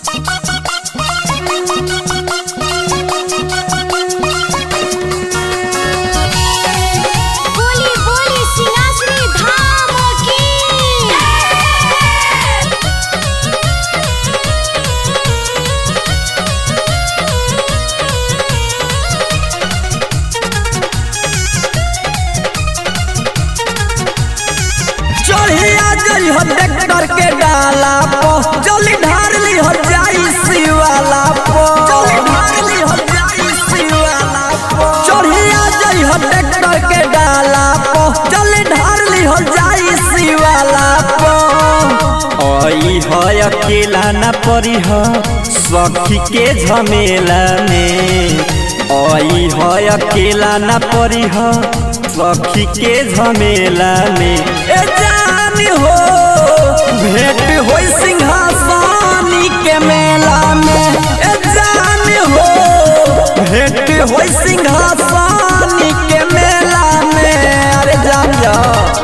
बोली बोली सिंहासनी धाम की चढ़िया जई हो ट्रैक्टर के डाला पो जल्दी ढार ली हो जाई शिवाला पो जल्दी ढार ली हो जाई शिवाला पो चढ़िया जई हो ट्रैक्टर के डाला पो जल्दी ढार ली हो जाई शिवाला पो आई है अकेला न परी है सखी के झमेला में आई है अकेला न परी है सखी के झमेला में ए जानी हो भेंट होई सिंहासनी के मेला में ए जानी हो भेंट होई सिंहासनी के मेला में अरे जान जा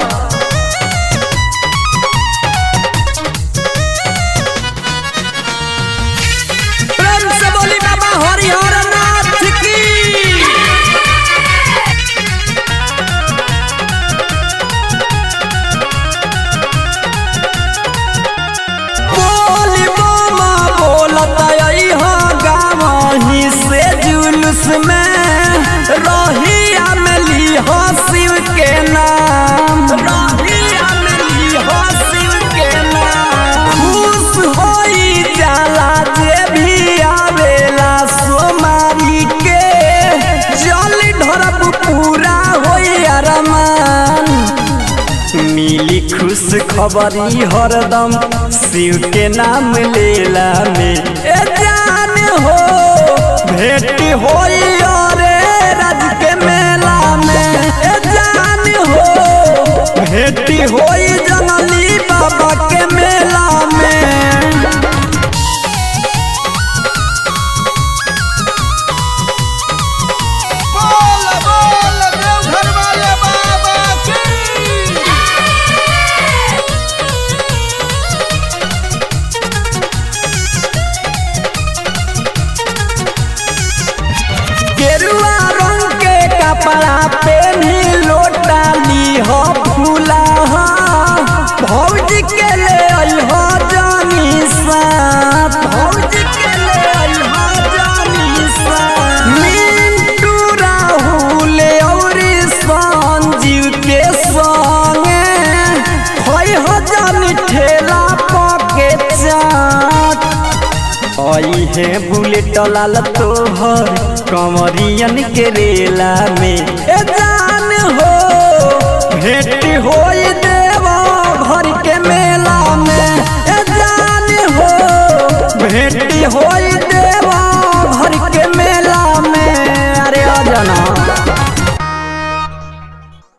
प्रेम से बोली बाबा हरिहर नाथ की बोली मामा बोलत आई हो गावही से जुलूस में रहिया में ली हो शिव के नाम रहिया में ली हो शिव के नाम खुश होई जाला जे भी आवेला सोमारी के जल ढरब पूरा होई अरमान मिली खुश खबरी हरदम शिव के नाम लेला में ए जान हो भेंट होई अरे राज के मेला में ए जान हो भेंट होई जंगली बाबा के मेला में बोल बोल देवघर वाले बाबा की गेरुआ रंग के कपड़ा पेनी लोटा ली हो फूला हो भौजी के ले आई हो जानी साथ भौजी के ले आई हो जानी साथ मिंटू राहुल और संजीव के संगे होई हो जानी ठेला पके चाट आई है बुलेट लाल तोहर कमरियन के रेला में ए जान हो भेंट होई